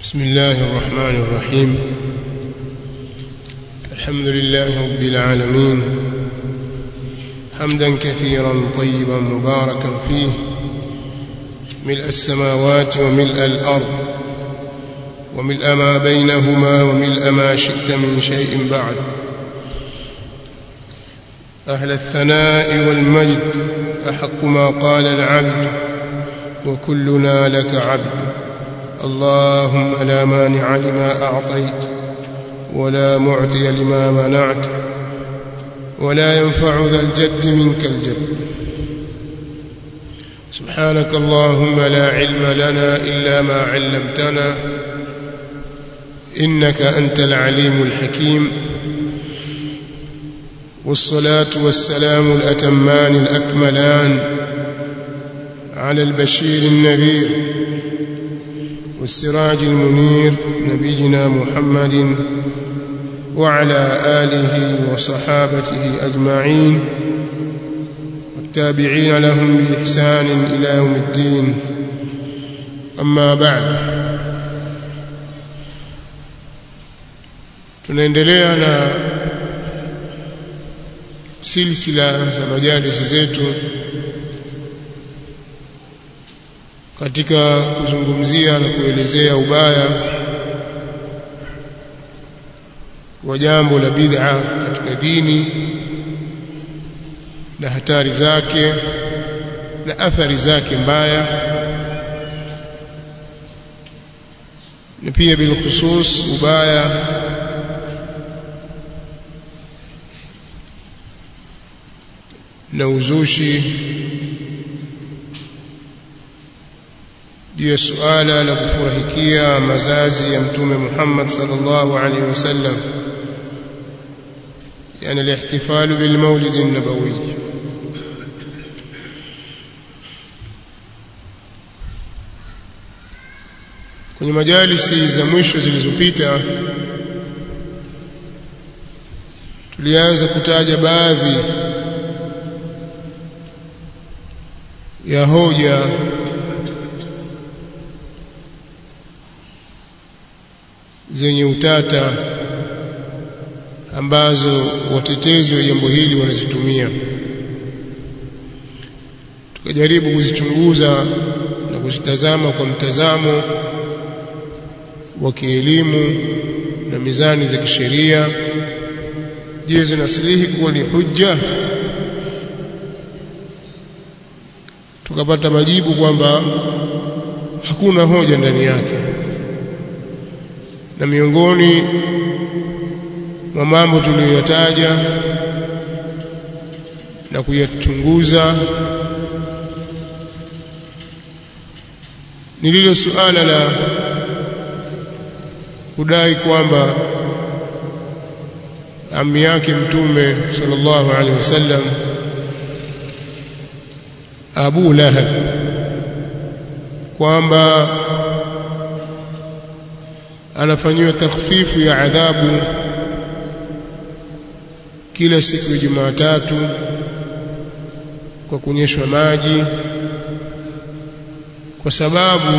بسم الله الرحمن الرحيم الحمد لله رب العالمين حمدا كثيرا طيبا مباركا فيه ملء السماوات وملء الأرض وملء ما بينهما وملء ما شئت من شيء بعد أهل الثناء والمجد أحق ما قال العبد وكلنا لك عبد اللهم لا مانع لما أعطيت ولا معطي لما منعت ولا ينفع ذا الجد منك الجد سبحانك اللهم لا علم لنا إلا ما علمتنا إنك أنت العليم الحكيم والصلاة والسلام الأتمان الأكملان على البشير النذير والسراج المنير نبينا محمد وعلى آله وصحابته أجمعين والتابعين لهم بإحسان إلى يوم الدين أما بعد tunaendelea na silsila za majalisi zetu katika kuzungumzia na kuelezea ubaya wa jambo la bid'a katika dini na hatari zake na athari zake mbaya na pia bil khusus ubaya na uzushi juu ya suala la kufurahikia mazazi ya mtume Muhammad sallallahu alaihi wasallam yani al-ihtifalu bil maulid an-nabawi kwenye majalisi za mwisho zilizopita tulianza kutaja baadhi ya hoja zenye utata ambazo watetezi wa jambo hili wanazitumia tukajaribu kuzichunguza na kuzitazama kwa mtazamo wa kielimu na mizani za kisheria je zinasilihi kuwa ni hujja tukapata majibu kwamba hakuna hoja ndani yake na miongoni mwa mambo tuliyoyataja na kuyachunguza ni lile suala la kudai kwamba ami yake mtume sallallahu alaihi wasallam Abu Lahab kwamba anafanyiwa takhfifu ya adhabu kila siku ya Jumatatu kwa kunyeshwa maji kwa sababu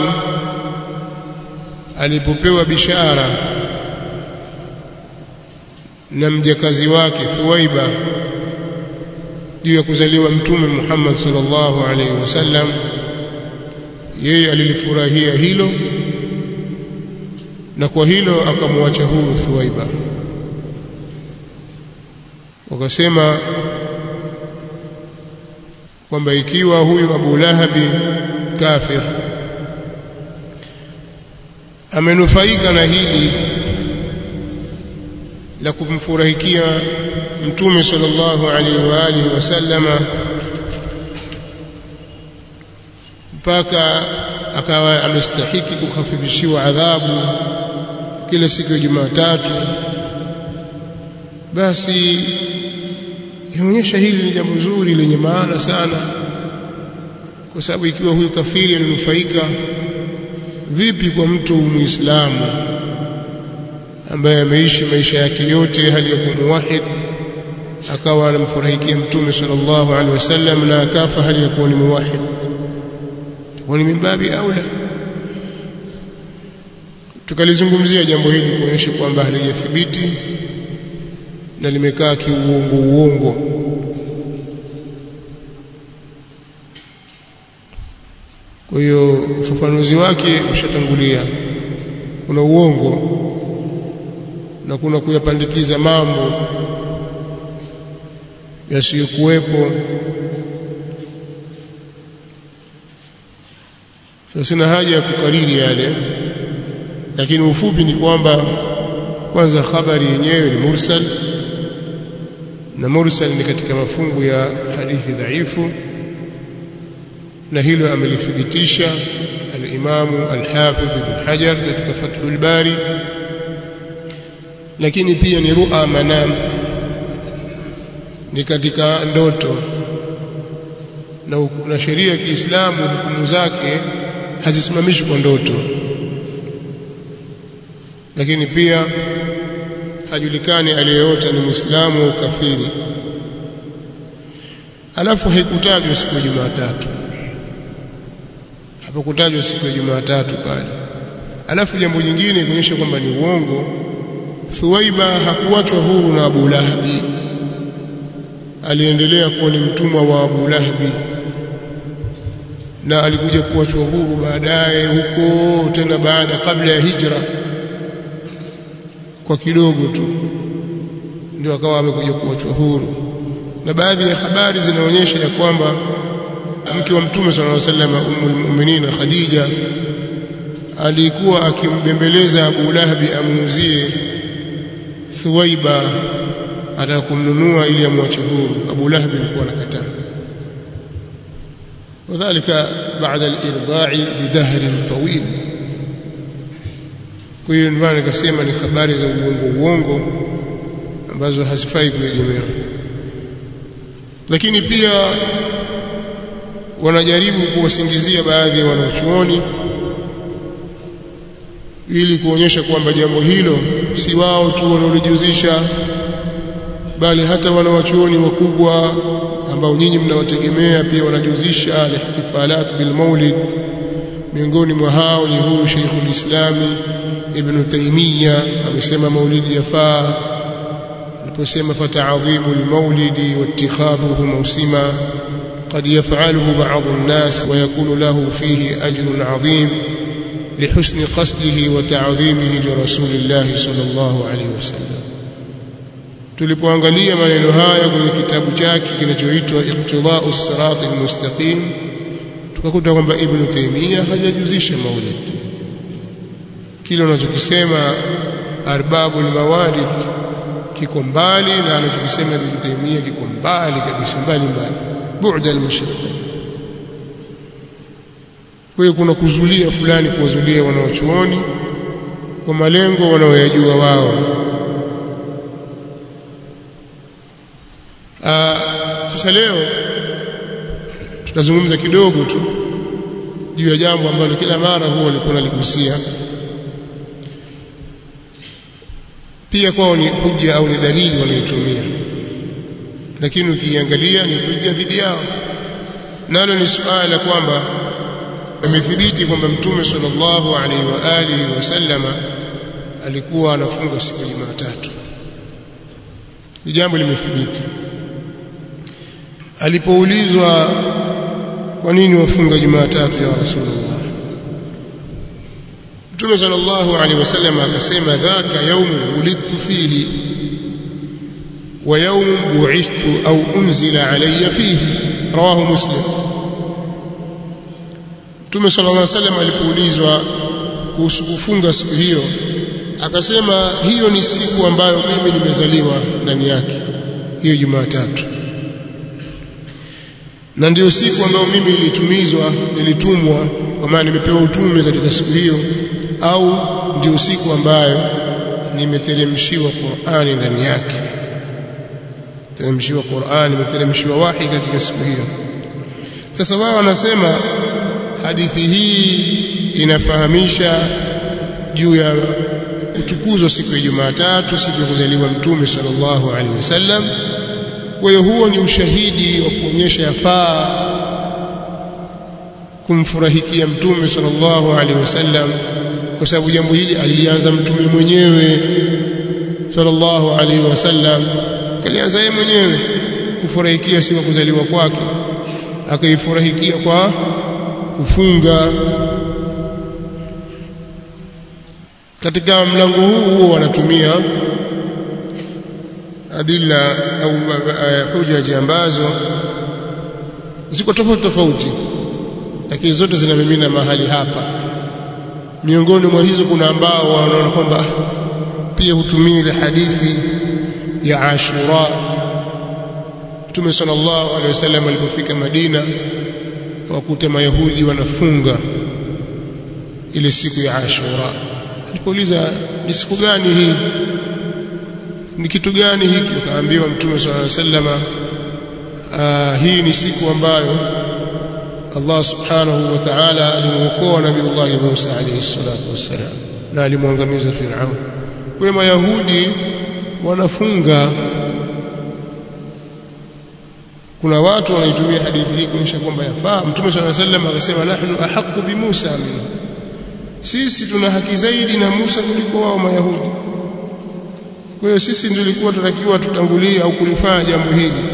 alipopewa bishara na mjakazi wake Thuwaiba juu ya kuzaliwa mtume Muhammad sallallahu alaihi wasallam yeye alilifurahia hilo na kwa hilo akamwacha huru Thuwaiba wakasema kwamba ikiwa huyu Abu Lahabi kafir amenufaika na hili la kumfurahikia mtume sallallahu alaihi wa alihi wasallama mpaka akawa amestahiki kukhafifishiwa adhabu kila siku ya Jumatatu basi inaonyesha hili ni jambo zuri lenye maana sana kwa sababu ikiwa huyu kafiri ananufaika vipi kwa mtu muislamu ambaye ameishi maisha yake yote hali ya kumuwahid akawa anamfurahikia mtume sallallahu alaihi wasallam na akafa hali ya kuwa ni muwahid ni min babi aula tukalizungumzia jambo hili kuonyesha kwamba halijathibiti na limekaa kiuongo uongo kwa hiyo ufafanuzi wake ushatangulia kuna uongo na kuna kuyapandikiza mambo yasiyokuwepo sasa sina haja ya kukariri yale lakini ufupi ni kwamba kwanza habari yenyewe ni mursal na mursal ni katika mafungu ya hadithi dhaifu na hilo amelithibitisha al-Imamu al-Hafidh Ibn Hajar katika Fathul Bari lakini pia ni ru'a manam ni katika ndoto na, na sheria ya Kiislamu hukumu zake hazisimamishwi kwa ndoto lakini pia hajulikani aliyeota ni Muislamu au kafiri alafu haikutajwa siku ya Jumatatu hapakutajwa siku ya Jumatatu pale alafu jambo jingine kuonyesha kwamba ni uongo Thuwaiba hakuachwa huru na Abu Lahabi aliendelea kuwa ni mtumwa wa Abu Lahabi na alikuja kuachwa huru baadaye huko tena baada kabla ya hijra kwa kidogo tu ndio akawa amekuja kuachwa huru na baadhi ya habari zinaonyesha ya kwamba mke wa mtume sallallahu alaihi wasallam ummul mu'minin Khadija alikuwa akimbembeleza Abu Lahabi amuuzie Thuwaiba ataka kumnunua ili amwache huru Abu Lahab alikuwa anakataa wadhālika ba'da al-irdā'i bidahrin tawil kwa hiyo ndio nikasema ni habari za uongo uongo ambazo hazifai kuegemewa lakini pia wanajaribu kuwasingizia baadhi ya wanachuoni ili kuonyesha kwamba jambo hilo si wao tu wanaolijuzisha bali hata wanawachuoni wakubwa ambao nyinyi mnawategemea pia wanajuzisha al-ihtifalat bil maulid miongoni mwa hao ni huyu Sheikhul Islami Ibn Taymiyyah amesema maulidi yafaa aliposema fata'adhimu al-maulidi wattikhadhuhu mawsima قد يفعله بعض الناس ويكون له فيه أجر عظيم لحسن قصده وتعظيمه لرسول الله صلى الله عليه وسلم tulipoangalia maneno haya kwenye kitabu chake kinachoitwa Iqtida'u Sirat al-Mustaqim tukakuta kwamba Ibn Taymiyyah hajajuzisha maulid kile unachokisema arbabul mawalid kiko mbali na anachokisema Ibn Taymiyyah kiko mbali kabisa mbali mbali bu'da al-mashriqain kwa hiyo kuna kuzulia fulani kuwazulia wanaochuoni kwa malengo wanaoyajua wao Aa, sasa leo tutazungumza kidogo tu juu ya jambo ambalo kila mara huwa walikuwa naligusia pia kwao ni hujja au ni dalili wanayotumia lakini ukiangalia ni hujja dhidi yao nalo ni suala kwamba imethibiti kwamba mtume sallallahu alaihi wa alihi wasallama alikuwa anafunga siku ya Jumatatu ni jambo limethibiti alipoulizwa kwa nini wafunga Jumatatu ya Rasulullah Mtume sallallahu alaihi wasallam akasema dhaka yaumu wulidtu fihi wa yaumu bu'ithtu au unzila alayya fihi rawahu muslim Mtume sallallahu alaihi wasallam alipoulizwa kuhusu kufunga siku hiyo akasema hiyo ni siku ambayo mimi nimezaliwa ndani yake hiyo Jumatatu na ndio siku ambayo mimi nilitumizwa nilitumwa kwa maana nimepewa utume katika siku hiyo au ndio siku ambayo nimeteremshiwa Qur'ani ndani yake teremshiwa Qur'ani nimeteremshiwa wahi katika siku hiyo sasa wao wanasema hadithi hii inafahamisha juu ya kutukuzwa siku ya Jumatatu siku ya kuzaliwa mtume sallallahu alaihi wasallam kwa hiyo huo ni ushahidi wa kuonyesha yafaa kumfurahikia mtume sallallahu alaihi wasallam kwa sababu jambo hili alilianza mtume mwenyewe sallallahu alaihi wasallam kalianza yeye mwenyewe kufurahikia siku ya kuzaliwa kwake akaifurahikia kwa kufunga katika mlango huu huo wanatumia adila au hujaji ambazo ziko tofauti tofauti lakini zote zinamimina mahali hapa miongoni mwa hizo kuna ambao wanaona kwamba pia hutumia ile hadithi ya Ashura Mtume sallallahu alaihi wasallam alipofika Madina wakuta mayahudi wanafunga ile siku ya Ashura alipouliza ni siku gani hii ni kitu gani hiki akaambiwa Mtume sallallahu alaihi wasallam hii ni siku ambayo Allah subhanahu wa ta'ala alimuokoa Nabiiullah Musa alayhi salatu wassalam na alimwangamiza Firaun. Kwa Mayahudi wanafunga. Kuna watu wanaitumia hadithi hii kuonyesha kwamba yafaa. Mtume swalla sallam akasema nahnu ahaqqu bi Musa minhu, sisi tuna haki zaidi na Musa kuliko wao Mayahudi. Kwa hiyo sisi ndio tulikuwa tunatakiwa tutangulie au kulifanya jambo hili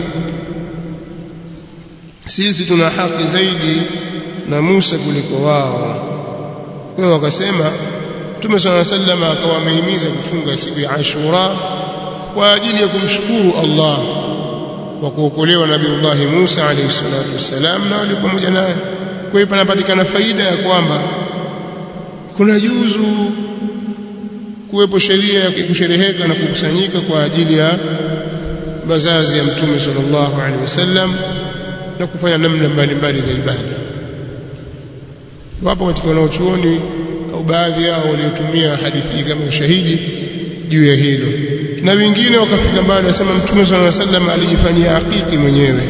sisi tuna haki zaidi na Musa kuliko wao. Kwa hiyo wakasema Mtume swalla sallam akawa amehimiza kufunga siku ya Ashura kwa ajili ya kumshukuru Allah kwa kuokolewa Nabiiullah Musa alayhi salatu wassalam na wale pamoja naye. Kwa hiyo panapatikana faida ya kwamba kuna juzu kuwepo sheria ya kushereheka na kukusanyika kwa ajili ya mazazi ya Mtume sallallahu alaihi wasallam na kufanya namna mbalimbali za ibada. Wapo katika wanaochuoni au baadhi yao waliotumia hadithi hii kama ushahidi juu ya hilo, na wengine wakafika mbali, wasema Mtume sallallahu alaihi wasallam alijifanyia akiki mwenyewe,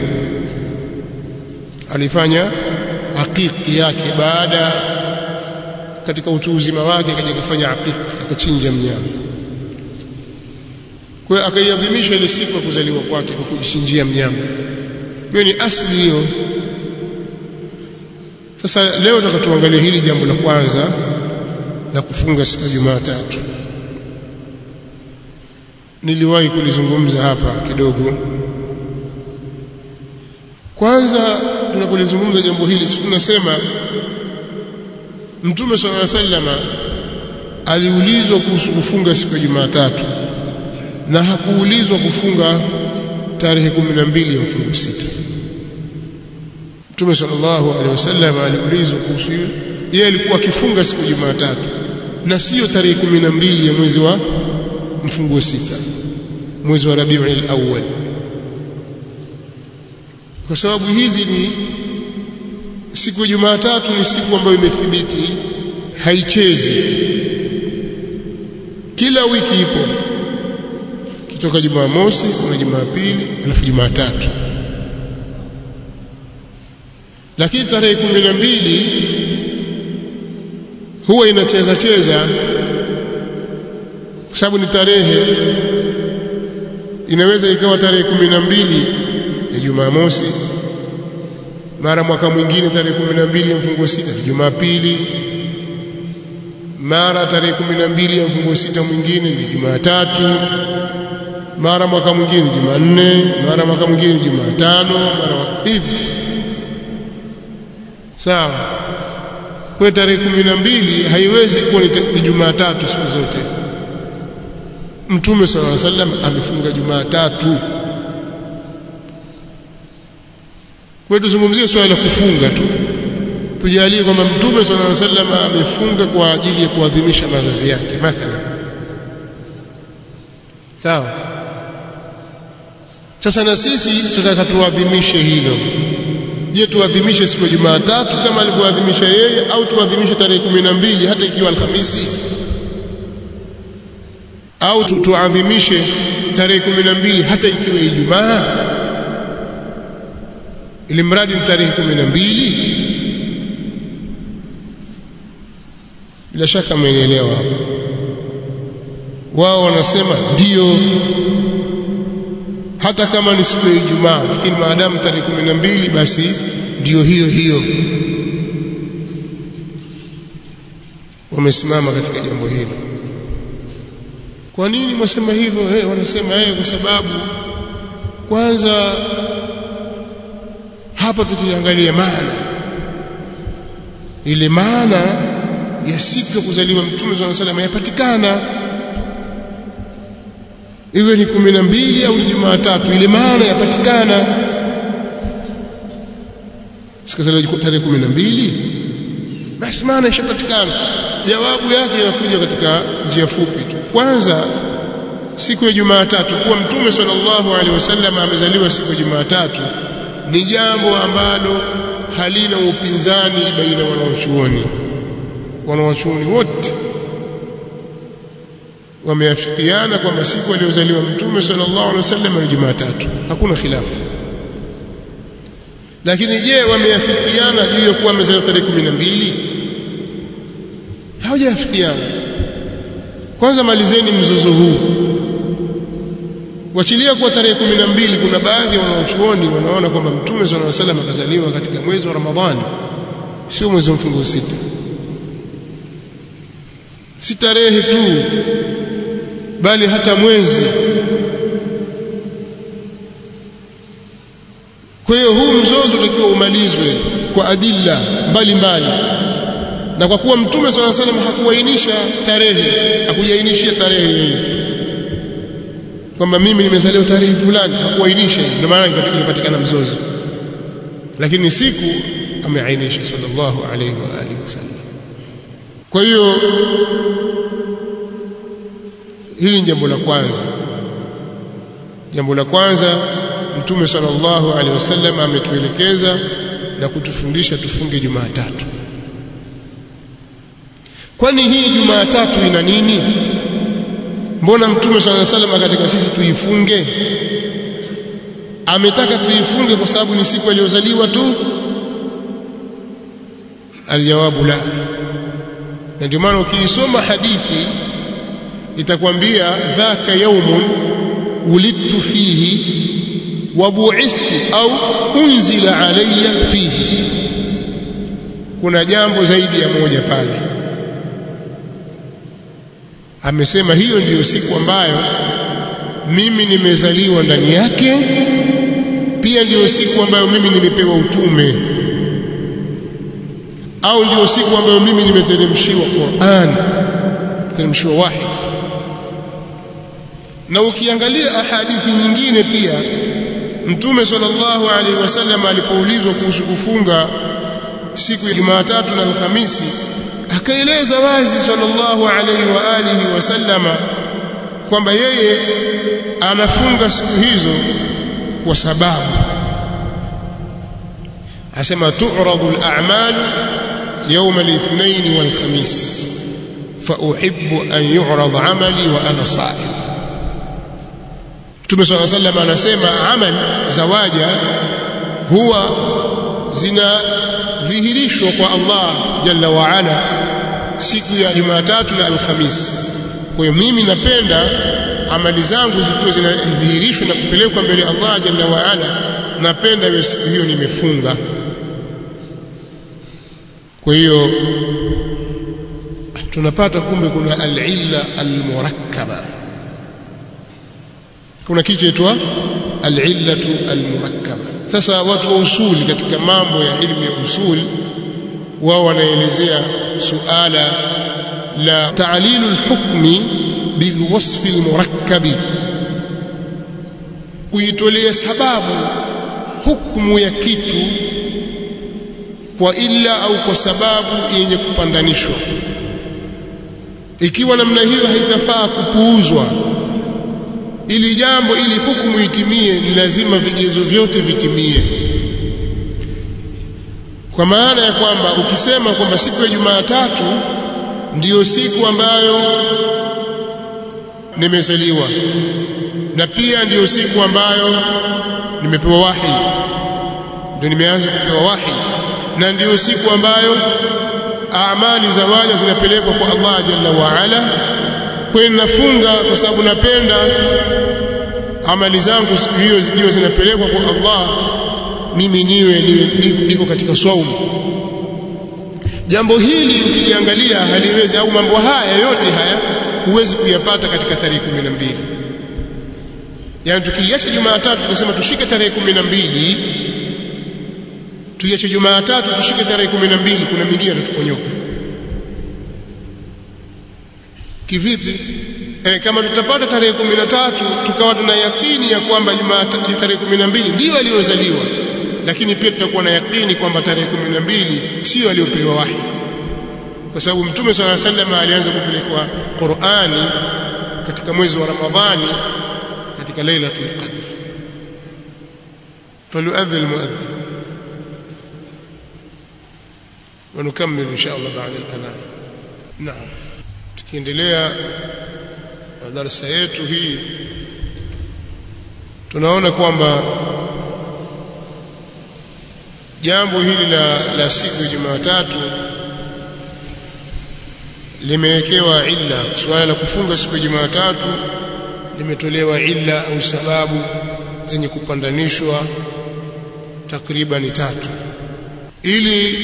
alifanya akiki yake baada katika utu uzima wake, akaja kufanya akiki, akachinja mnyama. Kwa hiyo akaiadhimisha ile siku ya kuzaliwa kwake kwa kujichinjia mnyama hiyo ni asli hiyo. Sasa leo nataka tuangalie hili jambo la kwanza la kufunga siku ya Jumatatu. Niliwahi kulizungumza hapa kidogo. Kwanza tunapolizungumza jambo hili, si tunasema Mtume sallallahu alaihi wasallam aliulizwa kuhusu kufunga siku ya Jumatatu na hakuulizwa kufunga tarehe 12 ya mfungo sita. Mtume sallallahu alaihi wasallam aliulizwa kuhusu hiyo, yeye alikuwa akifunga siku ya Jumatatu na sio tarehe 12 ya mwezi wa mfungo sita, mwezi wa Rabiul Awwal, kwa sababu hizi ni siku ya Jumatatu ni siku ambayo imethibiti, haichezi, kila wiki ipo kutoka Jumamosi kuna Jumapili alafu Jumatatu. Lakini tarehe kumi na mbili huwa inacheza cheza, kwa sababu ni tarehe, inaweza ikawa tarehe kumi na mbili ya Jumamosi, mara mwaka mwingine tarehe kumi na mbili ya mfungo sita ni Jumapili, mara tarehe kumi na mbili ya mfungo sita mwingine ni Jumatatu mara mwaka mwingine Jumanne, mara mwaka mwingine Jumatano, mara hivi. Sawa. Kwa tarehe kumi na mbili haiwezi kuwa ni Jumatatu siku zote. Mtume sallallahu alaihi wasallam amefunga Jumatatu. Kwa tuzungumzie swala la kufunga tu, tujalie kwamba Mtume sallallahu alaihi wasallam amefunga kwa ajili ya kuadhimisha mazazi yake mathalan. Sawa. Sasa na sisi tunataka tuadhimishe hilo. Je, tuadhimishe siku ya Jumatatu kama alivyoadhimisha yeye au tuadhimishe tarehe kumi na mbili hata ikiwa Alhamisi? Au tu, tuadhimishe tarehe kumi na mbili hata ikiwa Ijumaa, ili mradi ni tarehe kumi na mbili? Bila shaka mmenielewa hapo. Wao wanasema ndio hata kama ni siku ya Ijumaa, lakini maadamu tarehe kumi na mbili basi ndiyo hiyo hiyo. wamesimama katika jambo hilo kwa nini mwasema hivyo hey, wanasema hey, kwa sababu kwanza hapa tukiangalia maana ile maana ya siku ya kuzaliwa mtume swalla salam yapatikana iwe ni kumi na mbili au ni Jumatatu ile maana yapatikana sikazaliwa tarehe kumi na mbili basi maana ishapatikana jawabu yake inakuja katika njia fupi tu kwanza siku ya Jumatatu kuwa mtume sallallahu alaihi wasallam amezaliwa siku ya Jumatatu ni jambo ambalo halina upinzani baina wanawachuoni wanawachuoni wote wameafikiana kwamba siku aliyozaliwa mtume sallallahu alaihi wasallam ni Jumatatu hakuna khilafu lakini je wameafikiana juu ya kuwa amezaliwa tarehe 12 hawajaafikiana kwanza malizeni mzozo huu wachilia kuwa tarehe 12 kuna baadhi ya wanaochuoni wanaona kwamba mtume sallallahu alaihi wasallam akazaliwa katika mwezi wa Ramadhani sio mwezi wa mfungo sita si tarehe tu bali hata mwezi kwa hiyo huu mzozo utakiwa umalizwe kwa adilla mbalimbali na kwa kuwa mtume swalla salam hakuainisha tarehe hakujainishia tarehe yeye kwamba mimi nimezaliwa tarehe fulani hakuainisha ndio maana ikapatikana mzozo lakini siku ameainisha sallallahu alaihi wa alihi wasallam kwa hiyo hili ni jambo la kwanza jambo la kwanza mtume sallallahu alaihi wasallam ametuelekeza na kutufundisha tufunge Jumatatu kwani hii Jumatatu ina nini mbona mtume sallallahu alaihi wasallam katika sisi tuifunge ametaka tuifunge kwa sababu ni siku aliyozaliwa tu aljawabu la na ndio maana ukiisoma hadithi itakwambia dhaka yaumun ulidtu fihi wa bu'ithtu au unzila alayya fihi kuna jambo zaidi ya moja pale amesema hiyo ndiyo siku ambayo mimi nimezaliwa ndani yake pia ndiyo siku ambayo mimi nimepewa utume au ndiyo siku ambayo mimi nimeteremshiwa Qur'an teremshiwa wahi na ukiangalia ahadithi nyingine pia mtume sallallahu alaihi wasallam alipoulizwa kuhusu kufunga siku ya Jumatatu na Alhamisi akaeleza wazi sallallahu alaihi wa alihi wasallama kwamba yeye anafunga siku hizo kwa sababu asema tu'radu al-a'mal يوم الاثنين والخميس فأحب أن يعرض عملي وأنا صائم Mtume صلى الله عليه وسلم anasema amal za waja huwa zinadhihirishwa kwa Allah jalla wa ala siku ya Jumatatu na Alhamis. Kwa hiyo mimi napenda amali zangu zikiwa zinadhihirishwa na kupelekwa mbele ya Allah jalla wa ala, napenda hiyo siku hiyo nimefunga. Kwa hiyo tunapata kumbe kuna al-illa al-murakkaba kuna kitu chaitwa al-illatu al-murakkaba sasa watu wa usuli katika mambo ya ilmu ya usuli wao wanaelezea suala la ta'lilu al-hukmi bilwasf al-murakkabi kuitolea sababu hukumu ya kitu kwa illa au kwa sababu yenye kupandanishwa ikiwa namna hiyo haitafaa kupuuzwa ili jambo ili hukumu itimie ni lazima vigezo vyote vitimie kwa maana ya kwamba ukisema kwamba siku ya Jumatatu ndiyo siku ambayo nimezaliwa na pia ndiyo siku ambayo nimepewa wahi ndio nimeanza kupewa wahi na ndiyo siku ambayo amali za waja zinapelekwa kwa Allah jalla wa ala kwani nafunga kwa sababu napenda amali zangu siku hiyo zikiwa zinapelekwa kwa Allah mimi niwe niwe niko katika swaumu jambo hili ukiliangalia haliwezi au mambo haya yote haya huwezi kuyapata katika tarehe 12 yaani tukiacha Jumatatu tukasema tushike tarehe 12 tuiache Jumatatu tushike tarehe 12 kuna mingine atatuponyoka kivipi e, kama tutapata tarehe 13 tukawa tuna yakini ya kwamba Jumatatu tarehe 12 ndio aliyozaliwa lakini pia tutakuwa na yakini kwamba tarehe 12 sio aliyopewa wahi kwa sababu mtume swalla sallam alianza kupelekwa Qur'ani katika mwezi wa Ramadhani katika Lailatul Qadr فليؤذن المؤذن ونكمل إن شاء الله بعد الأذان نعم tukiendelea na darasa yetu hii tunaona kwamba jambo hili la, la siku ya Jumatatu limewekewa illa suala la kufunga siku ya Jumatatu limetolewa illa au sababu zenye kupandanishwa takriban tatu ili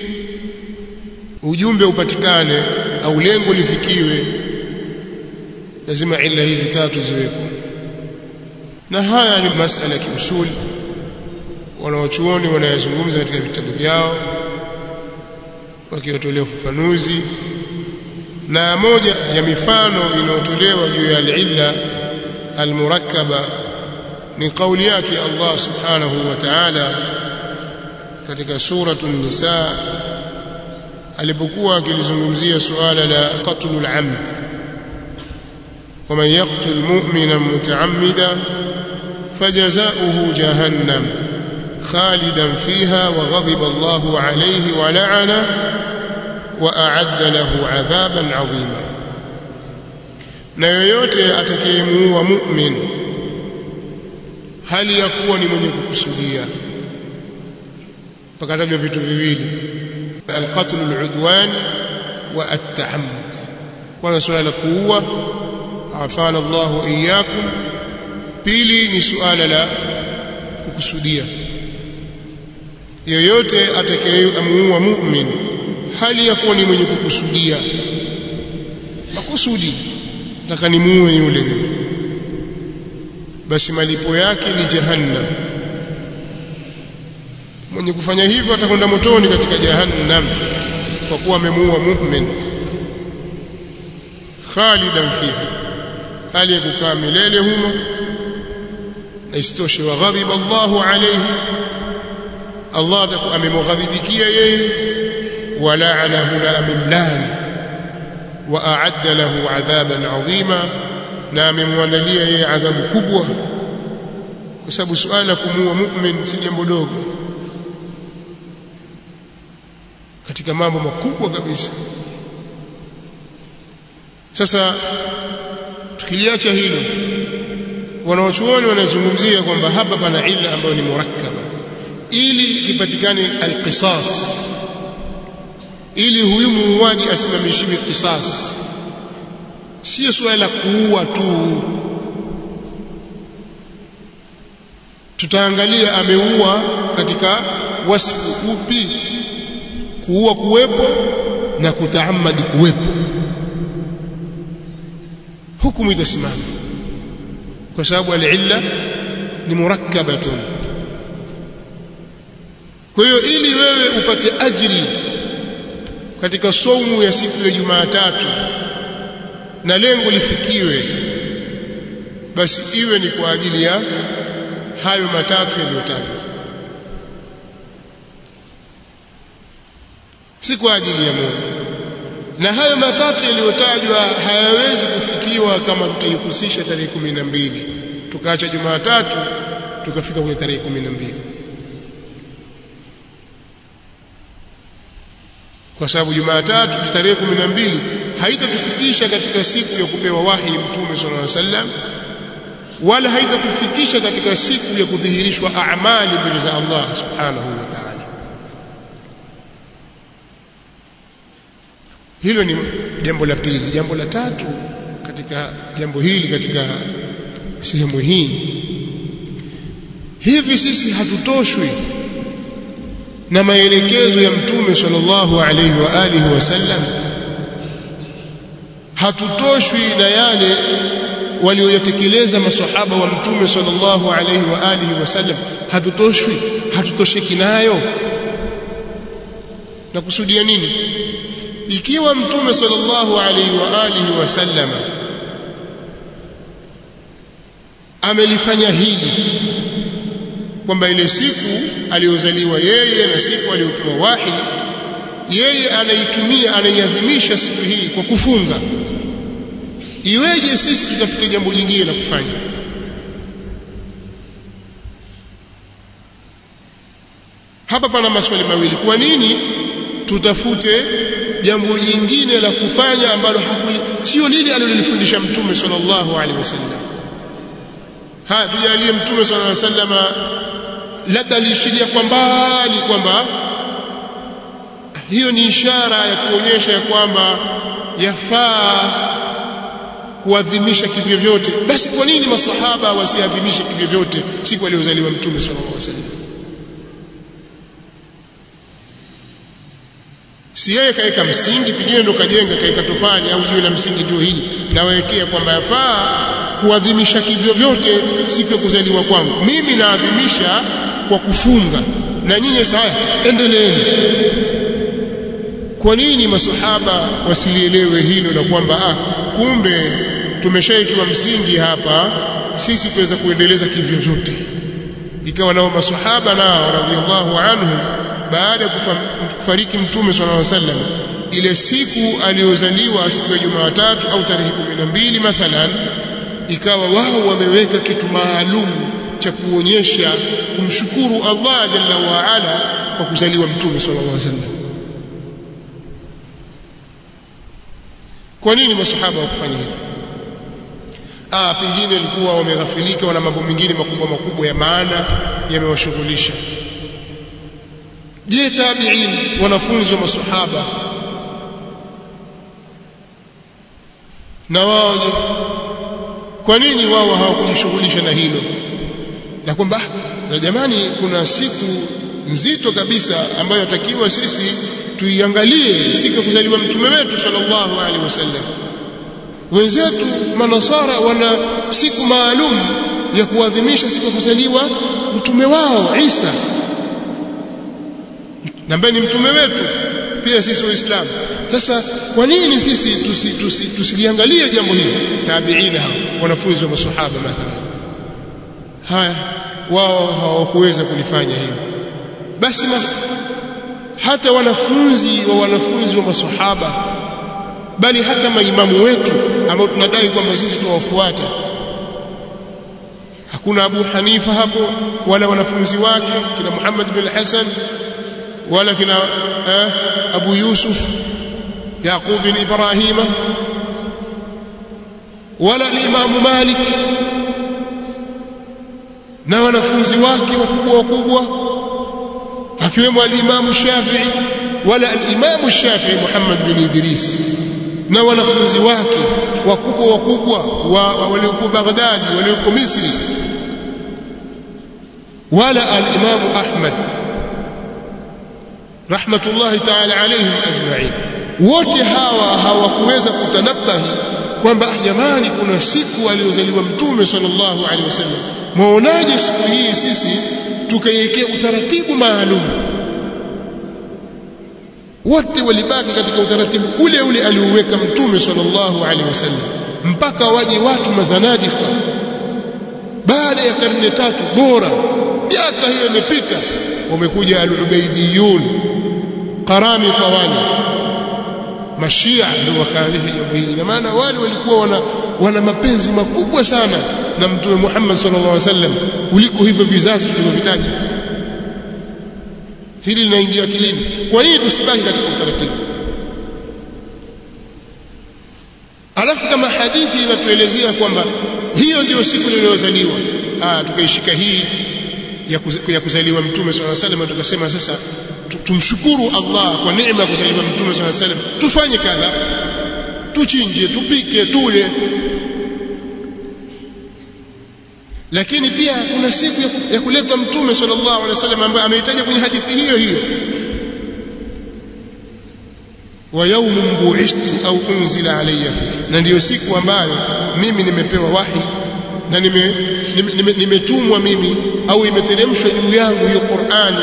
ujumbe upatikane au lengo lifikiwe lazima illa hizi tatu ziwepo na haya ni masala ya kiusuli wanawachuoni wanayazungumza katika vitabu vyao wakiwatolea ufafanuzi na moja ya mifano inayotolewa juu ya al-illa al-murakkaba ni kauli yake Allah subhanahu wa ta'ala katika suratu an-nisa alipokuwa akilizungumzia suala la qatlul amd ومن يقتل مؤمنا متعمدا فجزاؤه جهنم خالدا فيها وغضب الله عليه ولعنه وأعد له عذابا عظيما na yoyote atakayemuua mu'min hali ya kuwa ni mwenye kukusudia pakatajwa vitu viwili alqatl aludwan wa at-ta'ammud kwanza suala la kuua afana Allah wa iyyakum pili ni suala la kukusudia yoyote atakayemuua mu'min hali ya kuwa ni mwenye kukusudia makusudi nataka nimuue yule basi malipo yake ni jahannam mwenye kufanya hivyo atakwenda motoni katika jahannam kwa kuwa amemuua mu'min khalidan fiha hali ya kukaa milele humo na isitoshe wa ghadhiba Allahu alayhi Allah amemghadhibikia yeye ولعنه لا مملان وأعد له عذابا عظيما na amemwandalia yeye adhabu kubwa kwa sababu suala la kumuua mu'min si jambo dogo katika mambo makubwa kabisa sasa tukiliacha hilo wanaochuoni wanazungumzia kwamba hapa pana illa ambayo ni murakkaba ili kipatikane alqisas ili huyu muuaji asimamishiwe kisas sio suala la kuua tu tutaangalia ameua katika wasfu upi kuua kuwepo na kutaamadi kuwepo hukumu itasimama kwa sababu al-illa ni murakkabatun kwa hiyo ili wewe upate ajri katika saumu ya siku ya Jumatatu na lengo lifikiwe basi iwe ni kwa ajili ya hayo matatu yaliyotajwa si kwa ajili ya moja na hayo matatu yaliyotajwa hayawezi kufikiwa kama tutaihusisha tarehe kumi na mbili tukaacha Jumatatu tukafika kwenye tarehe kumi na mbili kwa sababu Jumatatu tarehe kumi na mbili haitatufikisha katika siku ya kupewa wahi Mtume sallallahu alaihi wasallam wala haitatufikisha katika siku ya kudhihirishwa amali mbele za Allah subhanahu wa ta'ala hilo ni jambo la pili jambo la tatu katika jambo hili katika sehemu hii hivi sisi hatutoshwi na maelekezo ya mtume sallallahu alaihi wa alihi wasallam hatutoshwi na yale walioyatekeleza masahaba wa mtume sallallahu alaihi wa alihi wasallam hatutoshwi hatutosheki nayo na kusudia nini ikiwa mtume sallallahu alaihi wa alihi wasallam amelifanya hili kwamba ile siku aliyozaliwa yeye na siku aliyopewa wahi yeye anaitumia anaiadhimisha siku hii kwa kufunga iweje sisi tutafute jambo jingine la kufanya hapa pana maswali mawili kwa nini tutafute jambo jingine la kufanya ambalo hakuli sio lile alilolifundisha mtume sallallahu alaihi wasallam haya tujalie mtume sallallahu alaihi wasallam labda aliishiria kwa mbali kwamba hiyo ni ishara ya kuonyesha ya kwamba yafaa kuadhimisha kivyo vyote basi kwa nini maswahaba wasiadhimishe kivyo vyote siku aliyozaliwa mtume sallallahu alaihi wasallam si yeye kaeka msingi pengine ndo kajenga kaeka tofali au jiwe la msingi ndio hili nawekea kwamba yafaa kuadhimisha kivyo vyote siku ya kuzaliwa kwangu mimi naadhimisha kwa kufunga na nyinyi sasa endeleeni kwa nini masahaba wasilielewe hilo na kwamba ah kumbe tumeshaikiwa msingi hapa sisi tuweza kuendeleza kivyo vyote ikawa nao masahaba nao radhiallahu anhum baada ya kufariki mtume sallallahu alaihi wasallam ile siku aliyozaliwa siku ya Jumatatu au tarehe 12 mathalan ikawa wao wameweka kitu maalum cha kuonyesha kumshukuru Allah jalla wa ala kwa kuzaliwa mtume sallallahu alaihi wasallam kwa nini masahaba wakufanya hivyo ah pengine walikuwa wameghafilika wana mambo mengine makubwa makubwa ya maana yamewashughulisha je tabi'in wanafunzi wa masahaba na wao je kwa nini wao hawakujishughulisha na hilo na kwamba na jamani kuna siku nzito kabisa ambayo yatakiwa sisi tuiangalie siku ya kuzaliwa mtume wetu sallallahu alaihi wasallam wenzetu manasara wana siku maalum ya kuadhimisha siku ya kuzaliwa mtume wao Isa na ambaye ni mtume wetu pia sisi waislamu sasa kwa nini sisi tusiliangalie tusi, tusi jambo hili tabiina hao wanafunzi wa masahaba mathalan haya wao hawakuweza kulifanya hivyo basi ma, hata wanafunzi wa wanafunzi wa masahaba bali hata maimamu wetu ambao tunadai kwamba sisi tunawafuata hakuna Abu Hanifa hapo wala wanafunzi wake kina Muhammad bin Hassan wala kina eh, Abu Yusuf Yaqub bin Ibrahima wala al-Imam Malik na wanafunzi wake wakubwa wakubwa akiwemo al-Imam Shafi'i wala al-Imam Shafi'i Muhammad bin Idris na wanafunzi wake wakubwa wakubwa wa, walioko Baghdad walioko Misri wala al-Imam Ahmad rahmatullahi ta'ala alayhim ajma'in wote hawa hawakuweza kutanabahi kwamba jamani kuna siku aliyozaliwa mtume sallallahu alaihi wasallam mwaonaje siku hii sisi tukaiwekea utaratibu maalum wote walibaki katika utaratibu ule ule aliouweka mtume sallallahu alaihi wasallam mpaka waje watu mazanadika baada ya karne tatu bora miaka hiyo imepita wamekuja al-ubaidiyun qarami tawali mashia ndio wakaanzisha jambo hili na maana wale walikuwa wana, wana mapenzi makubwa sana na mtume Muhammad sallallahu alaihi wasallam kuliko hivyo vizazi tulivyovitaja hili linaingia akilini kwa nini tusibaki katika utaratibu alafu kama hadithi inatuelezea kwamba hiyo ndiyo siku iliyozaliwa ah tukaishika hii ya, kuz, ya kuzaliwa mtume swalla salam tukasema sasa tumshukuru Allah kwa neema ya kuzaliwa mtume swalla salam tufanye kadha tuchinje tupike tule lakini pia kuna siku ya, ya kuletwa mtume sallallahu alaihi wasallam ambaye ameitaja kwenye hadithi hiyo hiyo wa yawmun bu'ithtu au unzila alayya fi na ndiyo siku ambayo mimi nimepewa wahi na nimetumwa nime, nime, nime mimi au imeteremshwa juu yangu hiyo Qur'ani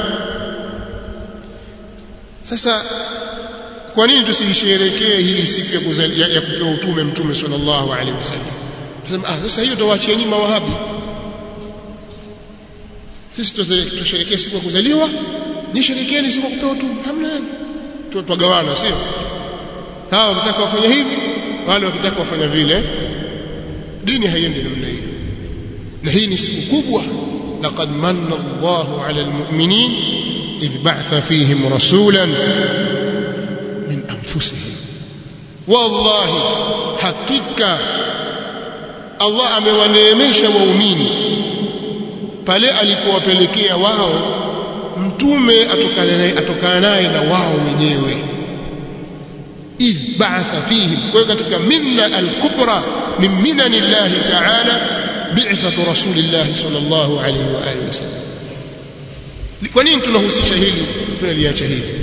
sasa kwa nini tusiisherekee hii siku ya, kuzali, ya, ya kupewa utume mtume sallallahu alaihi wasallam tunasema ah sasa hiyo tawaachia nyuma wahabi sisi tusherekee siku ya kuzaliwa nisherekeeni siku ya kupewa utume hamna twagawana sio hawa wakitaka wafanya hivi wale wakitaka wafanya vile dini haiendi namna hiyo na hii ni siku kubwa laqad manna Allahu ala almu'minin idh ba'atha fihim rasulan min anfusihim wallahi hakika Allah amewaneemesha waumini pale alipowapelekea wao mtume atokana naye atokana naye na wao wenyewe idh ba'atha fihim kwa katika minna al-kubra min minani Allah ta'ala bi'thatu rasulillah sallallahu alayhi wa alihi wasallam kwa nini tunahusisha hili tunaliacha hili